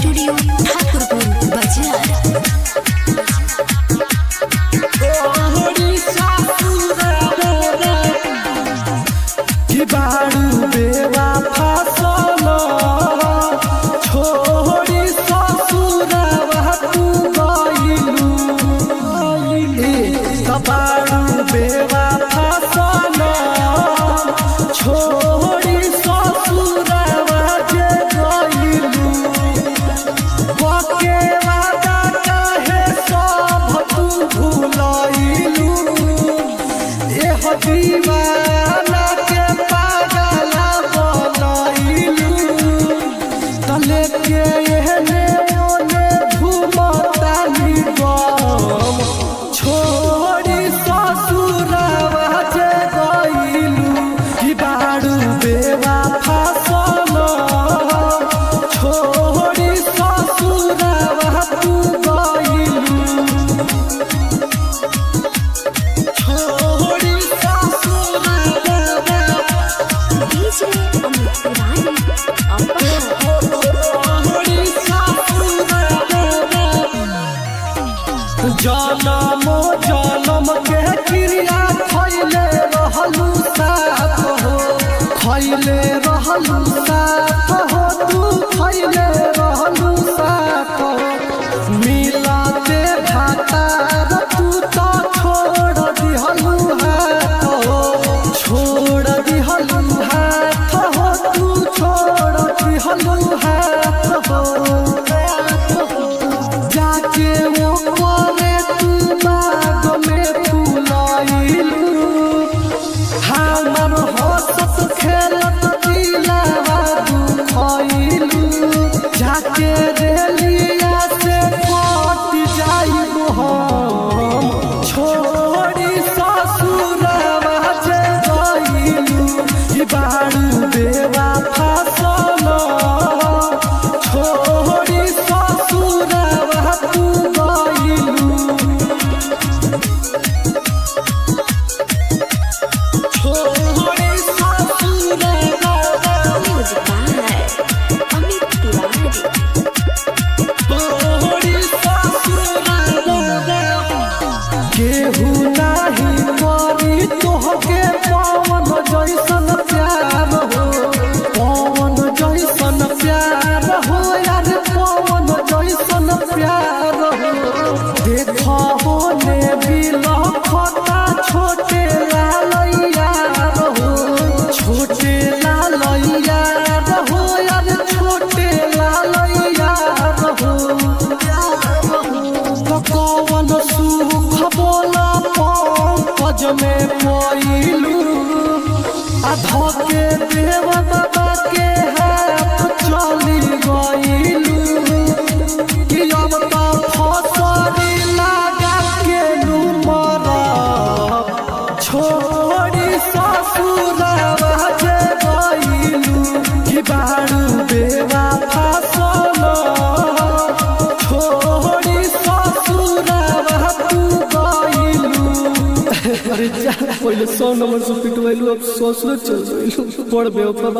studio Thakurpur बाजार कि बारू बेवा फसल छोड़ी ससुरवा तू गइलू ए बारू बेवा फसल छोड़ी ससुरवा जे गइलू बके वादा काहे सब तू भुलइलू एह दीवाना के पागला बनइलू तले के एहने ओने घुमतानी गम छोड़ी ससुरवा जे गइलू कि बारू बेवा फसल छोड़ी ससुरवा तू गइलू छोड़ी ससुरवा डीजे अमित तिवारी अपहर जनम जनम के क्रिया खैले रहलू साथ हो खैले रहलू साथ हो तू खैले रहलू साथ हो मिलते भातार तू तो छोड़ दिहलू हाथ हो छोड़ दिहलू हाथ हो तू छोड़ दिहलू हाथ हो जाके वो कोने तू बाग में फुलाइलू हमर हंसत खेलत दिलावा दुखइलू जाके रेलिया से कट जाइबू हम छोड़ी ससुरवा जे गइलू ई बारू बेवा फसल छोड़ी ससुरवा तू गइलू छोड़ी ससुरवा म्यूजिक बाय अमित तिवारी छोड़ी ससुरवा केहू नाही करी तोहके पवन जैसन प्यार हो पवन जैसन प्यार हो यार पवन जैसन प्यार हो देख होने बिलखता छोटे लालैया हो छोटे लालैया हो यार छोटे लालैया हो कवन सुख बोला पंकज में पइलू आधा के देव बाबा के हाथ चली गइलू कि अब तो फसरी लगा के नुमर छोड़ी ससुरवा जे गइलू कि बारू बेवा फसल छोड़ी ससुरवा तू गइलू अरे जा पहिले सौ नंबर से पिटवैलू अब ससुर चल गइलू पड़ बेवफा